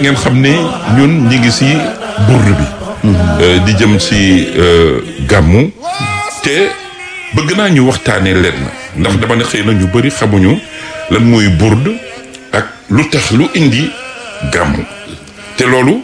ngeen xam ne ñun ñi ngi si burd bi di jëm si gàmmu te bëgg naa ñu waxtaanee leen ndax dama ne xëy na ñu bëri xamuñu lan mooy burd ak lu tax lu indi gàmmu te loolu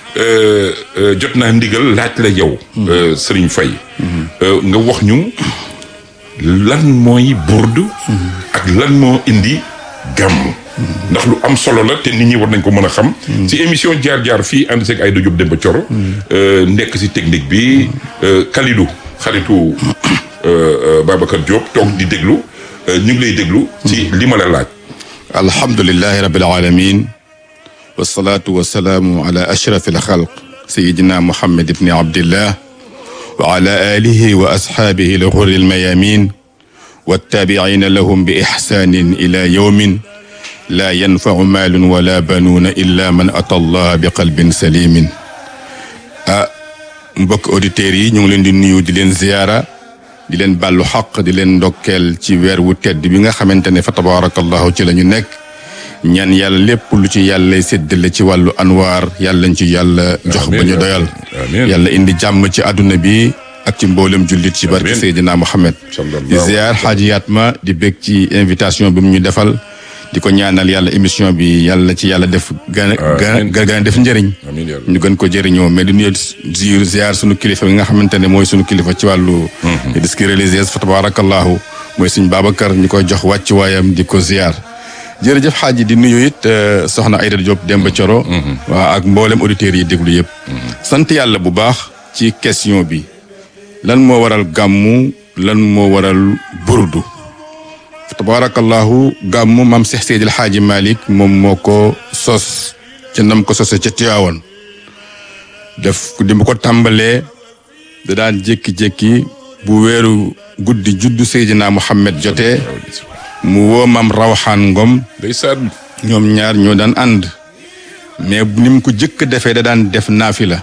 jot naa ndigal laaj la yow Serigne Faye nga wax ñu lan mooy burd ak lan moo indi gàmmu ndax lu am solo la te nit ñi war nañ ko mën a xam si émission jaar-jaar fii ànd seeg Aïda Diop Demba Thioro nekk si technique bi Kalidou xaritu Babacar Diop toog di déglu ñu ngi lay déglu ci li ma la laaj alhamdulilahi rabbil alamin wasalaatu wasalaamu ala ashraf alxalq sayidina muhammad ibni abdillah wa ala alihi wa ashaabihi alxurri almayamin wattaabiciina lahum bi ixsaanin ila yowmin laa yanfacu maalun wala banuuna illa man ata allah bi qalbin salimin ah mbokk auditeurs yi ñu ngi leen di nuyu di leen ziyaara di leen bàllu xaq di leen ndokkeel ci weer wu tedd bi nga xamante ne fa tabarakallahu ci la ñu nekk ñaan yàlla lépp lu ci yàlla séddale ci wàllu anwaar yàlla ñu ci yàlla jox ba ñu doyal yàlla indi jàmm ci àdduna bi ak ci mboolem jullit ci barke Seydina Mohamed di ziar xaaji Yatma di bég ci invitation bi mu ñu defal di ko ñaanal yàlla émission bi yàlla ci yàlla def gën a gën a def njëriñ ñu gën ko jëriñoo mais di nuyu ziir ziar sunu kilifa bi nga xamante ne mooy sunu kilifa ci wàllu disque religieuse fa tabarakallahu mooy suñ Babacar ñu koy jox wàcc waayam di ko ziar jërëjëf xaaji di nuyu it soxna Aïda Diop Demba Thioro waa ak mboolem auditeurs yi déglu yëpp sant yàlla bu baax ci question bi lan moo waral gàmmu lan moo waral burdu tabarakallahu gàmmu maam Seex Seydil Xaaji Malik moom moo ko sos ca nam ko sose ca Tiwaawan def di mu ko tàmbalee da daan jékki-jékki bu weeru guddi juddu Seydina Muhammad jotee mu woo maam Rawxaan Ngom ndeysaan ñoom ñaar ñoo daan ànd mais ni mu ko jëkk defee da daan def naafila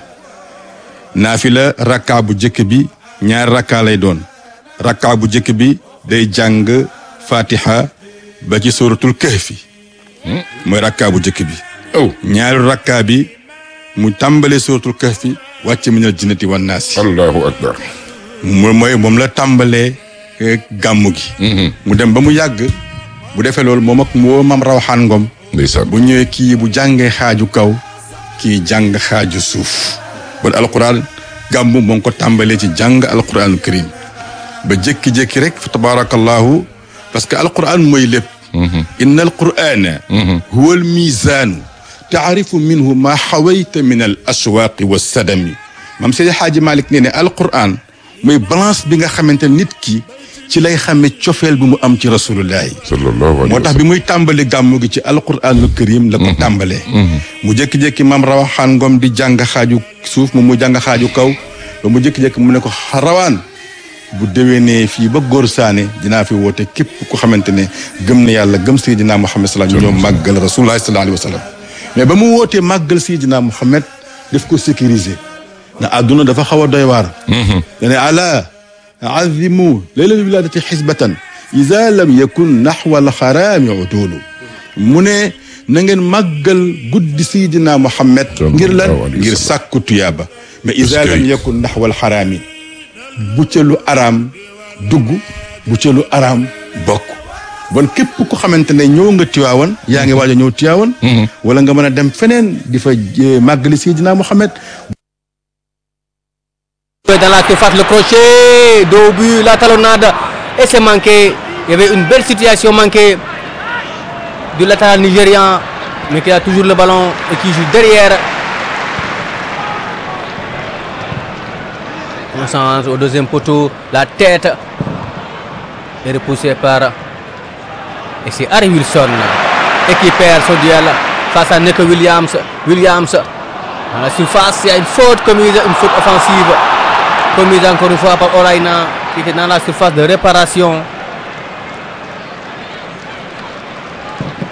naafila rakkaa bu jëkk bi ñaari rakkaa lay doon rakkaa bu jëkk bi day jàng fatiha ba ci suratul kahfi mooy rakkaa bu jëkk bi aw ñaari rakkaa bi mu tàmbalee suratul kahfi wàcc minal jinnati wan naasi allahu akbar mu mooy moom la tàmbalee gàmmu gi mu dem ba mu yàgg bu defee loolu moom ak mu woo mam rawaxaan ngom ndeysaan bu ñëwee kii bu jàngee xaaju kaw kii jàng xaaju suuf bon alquran gàmmu moo ngi ko tàmbalee ci jàng alquranul karim ba jékki-jékki rek fa tabarakallahu parce que alquran mooy lépp inna alqurana huwa almizaanu taarifu minhu ma xawayta min al aswaaqi wa sadami maam Seydi Xaaji Malik nee ne alquran mooy balance bi nga xamante nit ki ci lay xame cofeel bi mu am ci rasulullahi sallallahu alayhi moo tax bi muy tàmbali gàmmu gi ci alquranul karim la ko tàmbalee mu jékki-jékki maam rawaxaan ngom di jàng xaaju suuf moom mu jàng xaaju kaw ba mu jékki-jékki mu ne ko rawaan bu déwénee fii ba góor saane dinaa fi woote képp ku xamante ne gëm na yàlla gëm Seydina Muhammad sallallahu alayhi wa sallam ñoo màggal rasulullahi sallallahu alayhi wa sallam mais ba mu wootee màggal Seydina Muhammad daf ko sécuriser na àdduna dafa xaw a doy waar dane ala azimu leylal wiladati xisbatan ida lam yakun naxwa alxaraami udulu mu ne na ngeen màggal guddi Seydina Muhammad ngir lan ngir sàkku tuyaaba mais ida lam yakun naxwa alxaraami bu ca lu araam dugg bu ca lu araam bokk bon képp ku xamante ne ñëw nga Tiwaawan yaa ngi waaj a ñëw Tiwaawan wala nga mën a dem feneen di fa màggali Seydina Muhammad dans la surface le crochet dos au but la talonnade et c'est manqué il y avait une belle situation manquée du latéral nigérian mais qui a toujours le ballon et qui joue derrière on change au deuxième poteau la tête est repoussée par et c'est Harry Wilson et qui perd son duel face à Nico Williams Williams dans la surface il y a une faute commise une faute offensive commise encore une fois par Oraina qui était dans la surface de réparation